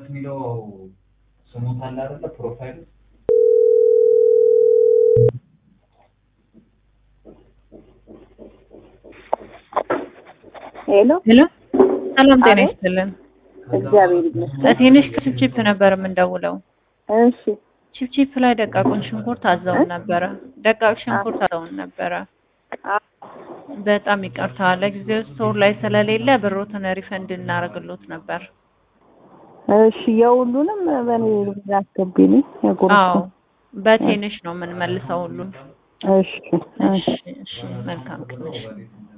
የሚለው ስሙት አለ አይደለ? ፕሮፋይል ሄሎ ሄሎ ሰላም ጤና አቤት። ይስጥልን። እግዚአብሔር ይመስገን። ትንሽ ቺፕቺፕ ነበር የምንደውለው። እሺ ቺፕቺፕ ላይ ደቃቁን ሽንኩርት አዘውን ነበረ። ደቃቅ ሽንኩርት አዘውን ነበረ። አ- በጣም ይቅርታ ለጊዜው ስቶር ላይ ስለሌለ ብሮትን ሪፈንድ እናደርግሎት ነበር። እሺ የሁሉንም በእኔ አስገቢልኝ የጉርሱ አዎ በትንሽ ነው የምንመልሰው ሁሉን። እሺ እሺ እሺ እሺ መልካም ቀን። እሺ።